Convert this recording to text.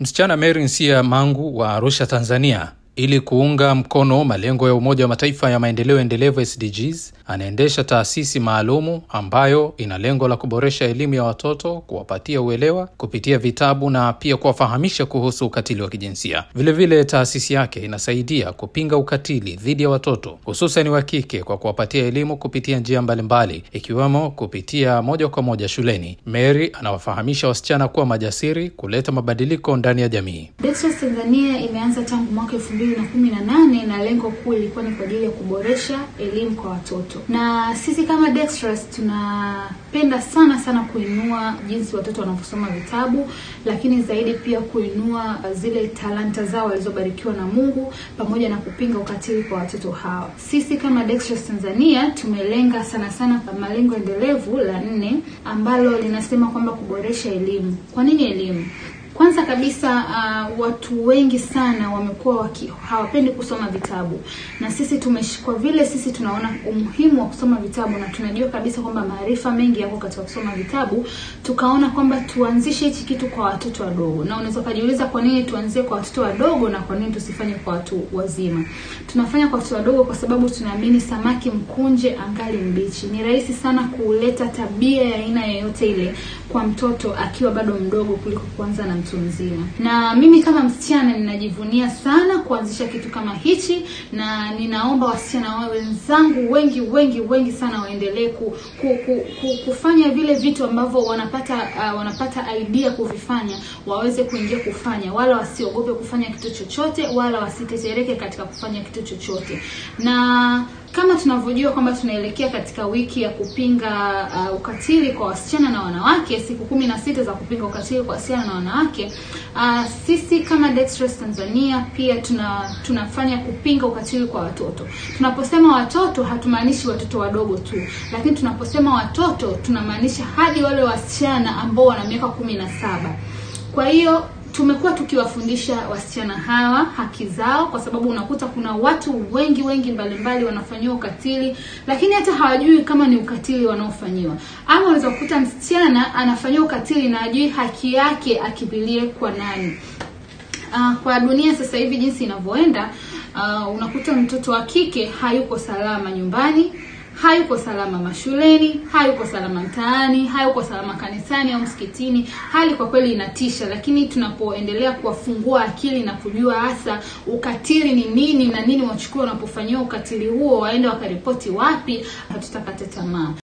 Msichana Mary Nsia Mangu wa Arusha, Tanzania, ili kuunga mkono malengo ya Umoja wa Mataifa ya maendeleo endelevu SDGs, anaendesha taasisi maalumu ambayo ina lengo la kuboresha elimu ya watoto, kuwapatia uelewa kupitia vitabu na pia kuwafahamisha kuhusu ukatili wa kijinsia. Vilevile, taasisi yake inasaidia kupinga ukatili dhidi ya watoto hususan wa kike kwa kuwapatia elimu kupitia njia mbalimbali, ikiwemo kupitia moja kwa moja shuleni. Mary anawafahamisha wasichana kuwa majasiri, kuleta mabadiliko ndani ya jamii. Dexter's Tanzania imeanza tangu mwaka elfu mbili na kumi na nane na lengo kuu ilikuwa ni kwa ajili ya kuboresha elimu kwa watoto, na sisi kama Dexter's tunapenda sana sana kuinua jinsi watoto wanavyosoma vitabu, lakini zaidi pia kuinua zile talanta zao walizobarikiwa na Mungu pamoja na kupinga ukatili kwa watoto hawa. Sisi kama Dexter's Tanzania tumelenga sana sana kwa malengo endelevu la nne ambalo linasema kwamba kuboresha elimu. Kwa nini elimu? Kwanza kabisa uh, watu wengi sana wamekuwa waki hawapendi kusoma vitabu, na sisi tumesh, kwa vile sisi tunaona umuhimu wa kusoma vitabu na tunajua kabisa kwamba maarifa mengi yako katika kusoma vitabu, tukaona kwamba tuanzishe hichi kitu kwa watoto wadogo. Na unaweza kujiuliza kwa nini tuanzie kwa watoto wadogo na kwa nini tusifanye kwa watu wazima? Tunafanya kwa watoto wadogo kwa sababu tunaamini samaki mkunje angali mbichi. Ni rahisi sana kuleta tabia ya aina yoyote ile kwa mtoto akiwa bado mdogo kuliko kuanza na mtu mzima. Na mimi kama msichana ninajivunia sana kuanzisha kitu kama hichi, na ninaomba wasichana wao wenzangu wengi wengi wengi sana waendelee ku, ku, ku, ku, kufanya vile vitu ambavyo wanapata uh, wanapata idea kuvifanya, waweze kuingia kufanya, wala wasiogope kufanya kitu chochote, wala wasitetereke katika kufanya kitu chochote na kama tunavyojua kwamba tunaelekea katika wiki ya kupinga uh, ukatili kwa wasichana na wanawake, siku kumi na sita za kupinga ukatili kwa wasichana na wanawake. Uh, sisi kama Dexter's Tanzania pia tuna tunafanya kupinga ukatili kwa watoto. Tunaposema watoto hatumaanishi watoto wadogo tu, lakini tunaposema watoto tunamaanisha hadi wale wasichana ambao wana miaka kumi na saba. Kwa hiyo tumekuwa tukiwafundisha wasichana hawa haki zao, kwa sababu unakuta kuna watu wengi wengi mbalimbali wanafanyiwa ukatili, lakini hata hawajui kama ni ukatili wanaofanyiwa. Ama unaweza kukuta msichana anafanyiwa ukatili na ajui haki yake akimbilie kwa nani. Uh, kwa dunia sasa hivi jinsi inavyoenda, uh, unakuta mtoto wa kike hayuko salama nyumbani hayuko salama mashuleni, hayuko salama mtaani, hayuko salama kanisani au msikitini. Hali kwa kweli inatisha, lakini tunapoendelea kuwafungua akili na kujua hasa ukatili ni nini na nini wachukue wanapofanyiwa ukatili huo, waende wakaripoti wapi, hatutakata tamaa.